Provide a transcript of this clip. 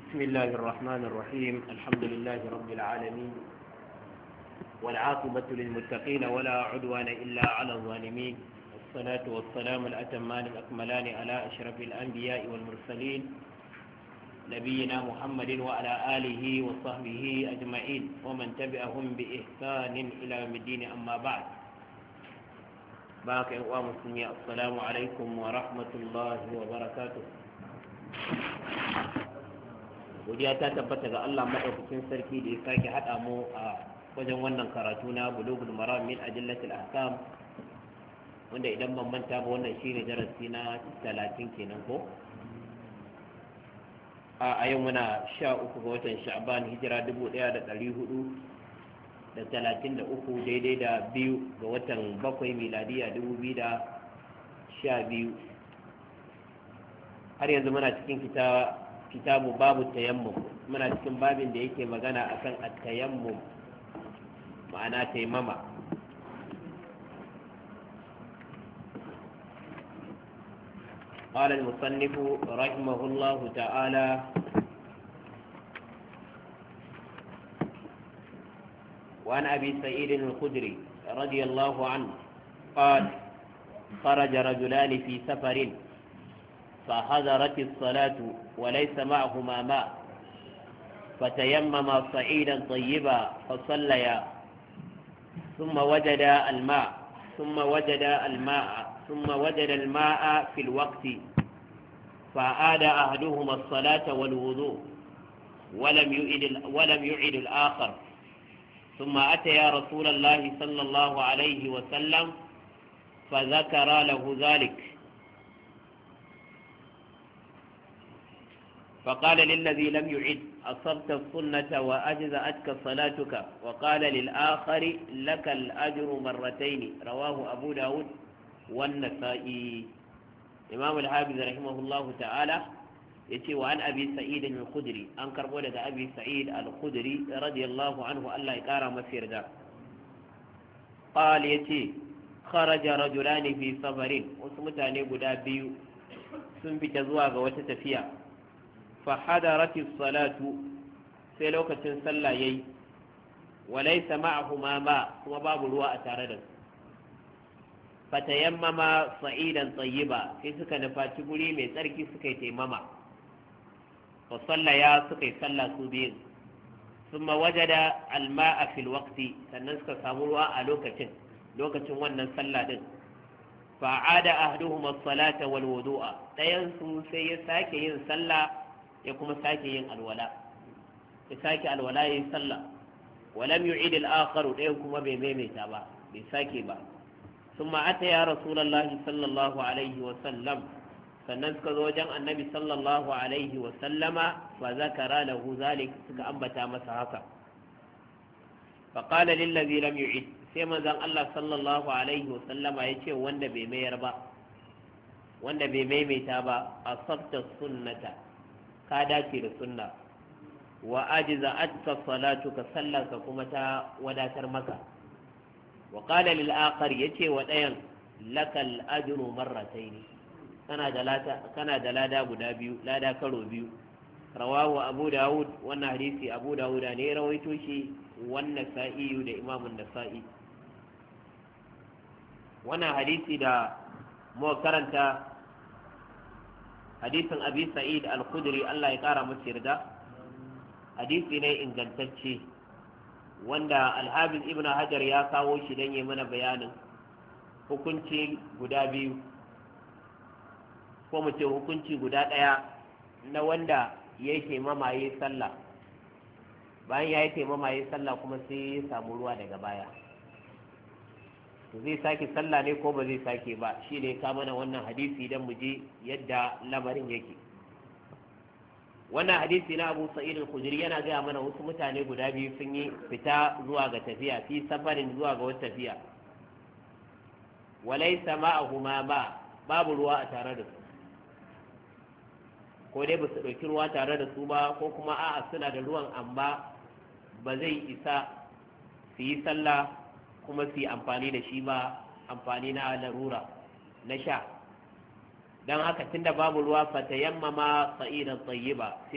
بسم الله الرحمن الرحيم الحمد لله رب العالمين والعاقبة للمتقين ولا عدوان إلا على الظالمين والصلاة والسلام الأتمان الأكملان على أشرف الأنبياء والمرسلين نبينا محمد وعلى آله وصحبه أجمعين ومن تبعهم بإحسان إلى يوم الدين أما بعد باقي ومسلمي السلام عليكم ورحمة الله وبركاته godiya ta tabbata ga Allah madaukakin sarki da ya sake haɗa mu a wajen wannan karatu na bulugul maram min ajillatil ahkam wanda idan ban manta ba wannan shine darasi na 30 kenan ko a yau muna sha uku ga watan sha'ban hijira dubu ɗaya da ɗari hudu da talatin da uku daidai da biyu ga watan bakwai miladiya dubu biyu da sha biyu har yanzu muna cikin kitabu babu tayammum muna cikin babin da yake magana akan at-tayammum ma'ana taimama قال المصنف رحمه الله تعالى وعن أبي سعيد الخدري رضي الله عنه قال خرج رجلان في سفر فحضرت الصلاة وليس معهما ماء فتيمما صعيدا طيبا فصليا ثم وجد الماء ثم وجد الماء ثم وجد الماء في الوقت فأعاد أحدهما الصلاة والوضوء ولم يعد ولم يعد الآخر ثم أتى يا رسول الله صلى الله عليه وسلم فذكر له ذلك فقال للذي لم يعد أصبت السنة وأجزأتك صلاتك وقال للآخر لك الأجر مرتين رواه أبو داود والنسائي إمام الحافظ رحمه الله تعالى يتي وعن أبي سعيد الخدري أنكر ولد أبي سعيد الخدري رضي الله عنه ألا يقارى مسير دا قال يتي خرج رجلان في سفر وسمتاني قدا بيو سنبت زواغ وتتفيا فحضرت الصلاة sai lokacin sallah yayi walaysa ma'ahuma ma kuma babu ruwa a tare da su fatayammama sa'idan tsayiba sai suka nufaci guri mai tsarki suka yi taimama fa sallaya suka yi sallah su biyun summa wajada alma'a fil waqti sannan suka samu ruwa a lokacin lokacin wannan sallah din fa ada ahduhum as-salata wal wudu'a dayan su sai ya sake yin sallah ya kuma sake yin alwala ya sake alwala yin sallah walam yu'id al-akhar dayan kuma bai maimaita ba bai sake ba ثم أتى يا رسول الله صلى الله عليه وسلم sannan suka zo wajen annabi sallallahu alaihi wa sallama fa zakara lahu zalik suka ambata masa haka fa qala lil ladhi lam yu'id sai manzon Allah sallallahu alaihi wa sallama yace wanda bai mayar ba wanda bai maimaita ba asabta sunnata ka dace da sunna wa ajiza atka salatuka sallarka kuma ta wadatar maka وقال للآخر يتي ودين لك الأجر مرتين كان دلاتا كان دلادا غدا بيو لادا كرو بيو رواه أبو داود وانا حديثي أبو داود أني رويتو شي والنسائي دا إمام النسائي وانا حديثي دا مو كرنتا حديث أبي سعيد الخدري الله يقارى مسير دا حديثي ني إنجنتشي wanda alhabis ibn hajar ya kawo shi don yi mana bayanin hukunci guda biyu ko mu ce hukunci guda ɗaya na wanda ya yi taimama ya yi sallah bayan ya yi taimama ya yi sallah kuma sai ya samu ruwa daga baya zai sake sallah ne ko ba zai sake ba shi ne ka mana wannan hadisi don mu je yadda lamarin yake wannan hadisi na abu sa'id al-khudri yana gaya mana wasu mutane guda biyu sun yi fita zuwa ga tafiya fi safarin zuwa ga wata tafiya walaysa ma'ahuma ma babu ruwa a tare da su ko dai ba su ɗauki ruwa tare da su ba ko kuma a'a suna da ruwan amma ba zai isa su yi sallah kuma su yi amfani da shi ba amfani na larura na sha don haka tunda babu ruwa fatayammama sa'idan tayyiba sai